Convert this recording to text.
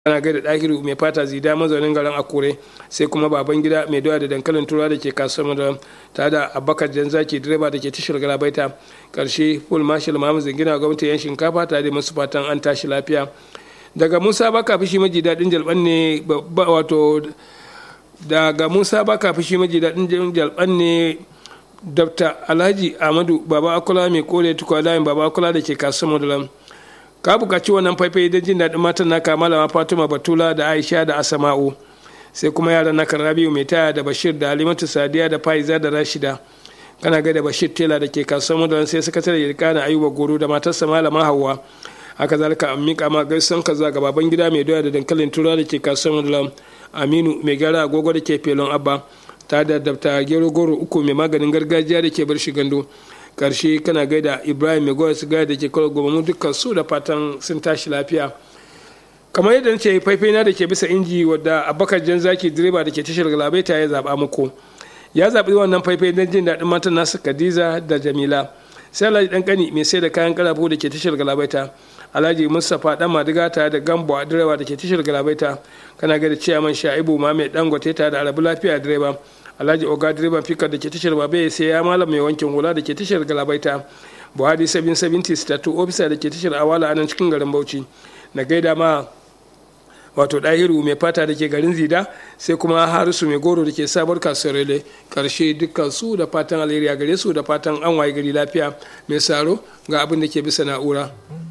ana gaida ɗahiru mai fata zida mazaunin garin akure sai kuma baban gida mai doya da dankalin turawa da ke kasuwar da ta da abakar janzaki direba da ke tashar galabaita karshe full marshal mahamud zingina gwamnati yan shinkafa tare da masu fatan an tashi lafiya daga musa baka fishi maji daɗin jalban ne wato daga musa baka fishi maji daɗin jalban ne dr alhaji ahmadu baba akula mai kore tukwa layin baba akula da ke kasuwar da ka buƙaci wannan faifai don jin daɗin matan naka malama fatima batula da aisha da asama'u sai kuma yaran naka rabiu mai taya da bashir da alimatu sadiya da faiza da rashida kana ga da bashir tela da ke kasuwar mudalan sai sakatare yirkana ayuba goro da matarsa malama hawa haka zalika an miƙa ma gaisan kaza ga baban gida mai doya da dankalin tura da ke kasuwar mudalan aminu mai gyara agogo da ke felon abba ta da dabta gero goro uku mai maganin gargajiya da ke bar shi gando karshe kana gaida ibrahim mai goya sigari da ke kawo gobamu dukkan su da fatan sun tashi lafiya kamar yadda nace faifai na da ke bisa inji wadda abakar jan zaki direba da ke tashar galabaita ya zaba muku ya zaɓi wannan faifai don jin daɗin matan nasu kadiza da jamila sai alhaji dan kani mai sai da kayan karafu da ke tashar galabaita alhaji mustapha dan madiga tare da gambo a direba da ke tashar galabaita kana gaida ciyaman sha'ibu ma mai dangote tare da arabu lafiya direba alhaji oga direban fikar da ke tashar babe sai ya malam mai wankin hula da ke tashar galabaita buhari 770 statu ofisa da ke tashar awala a nan cikin garin bauchi na gaida ma wato ɗahiru mai fata da ke garin zida sai kuma harisu mai goro da ke sabar kasuwar rele karshe dukkan su da fatan alheri a gare su da fatan an waye gari lafiya mai saro ga abin da ke bisa na'ura.